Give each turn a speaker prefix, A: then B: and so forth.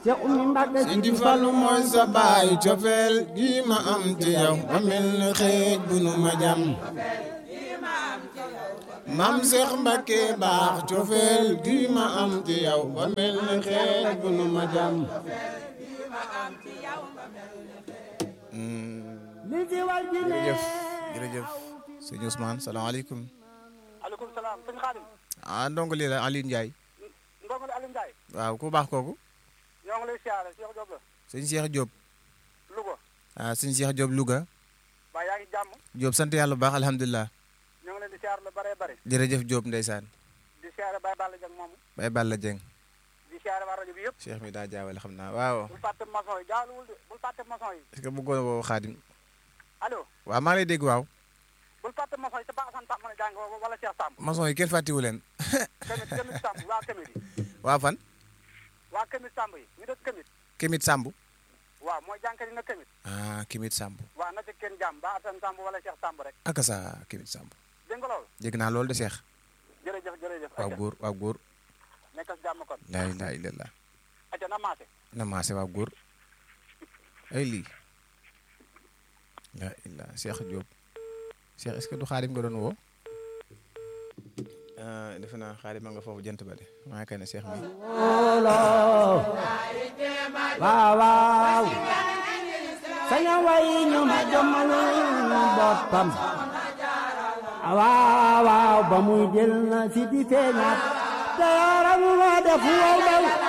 A: Cheikh Oumy Mbacke
B: Sidi Fallu mooy sa baay cofeel gi ma am ci yow ba mel ni xeej bu nu ma jam maam Cheikh Mbacke baax cofeel gi ma am ci yow ba mel ni xeej bu nu ma jam
A: li ci war ji ne
B: jërëjëf jërëjëf sëñ Ousmane salaamaaleykum
C: aleykum salaam sëñ Xaadim
B: ah ndongo lii la Aliou Ndiaye
C: ndongo li Aliou Ndiaye
B: waaw ku baax kooku
C: ñoo ngi lay siyaare Cheikh Diop la
B: sëñ Cheikh Diop
C: Louga
B: ah sëñ Cheikh Diop Louga
C: waaye yaa ngi jàmm
B: Diop sant yàlla bu baax alhamdulilah
C: ñoo ngi leen di siyaare lu bare bare
B: jërëjëf Diop ndeysaan
C: di siyaare Baye Balla Dieng moomu
B: Baye Balla Dieng
C: di siyaare waa rajo bi yëpp
B: Cheikh mi daa jaawale xam naa waaw
C: bul fàtte maçon yi jaaluwul de bul fàtte maçon yi
B: est-ce que bëggoon a woo Xaadim
C: allo
B: waaw maa ngi lay dégg waaw
C: bul fàtte maçon yi te ba Assane Samb mën a jàng wala Cheikh Samb
B: maçon yi kenn fàttiwu leen
C: Kemit Kemit Samb waa Kemit yi
B: waa fan
C: waa Kemit Samb yi ñu dëkk Kemit
B: Kimit Samb
C: waaw mooy jànkat yi na Kemit
B: ah Kimit Samb
C: waaw na ci kenn jàmm ba Assane Samb wala Cheikh Samb rek
B: aka sa Kimit Samb
C: dégg nga loolu
B: dégg naa loolu de Cheikh
C: jërëjëf jërëjëf
B: waaw
C: acca
B: góor waaw góor
C: nekkal si jàmm kon
B: laa ilaaha illallah
C: acca na maase
B: na maase waaw góor ay lii laa illah Cheikh Diop Cheikh est-ce que du Xaadim nga doon woo defe naa Xaadim ma nga foofu jant ba de maa kay ne Cheikh mi
A: waaw waaw saña way ñu ma jommalul boppam waaw waaw ba muy jël na si di feeñaat te yaram wa def wow daw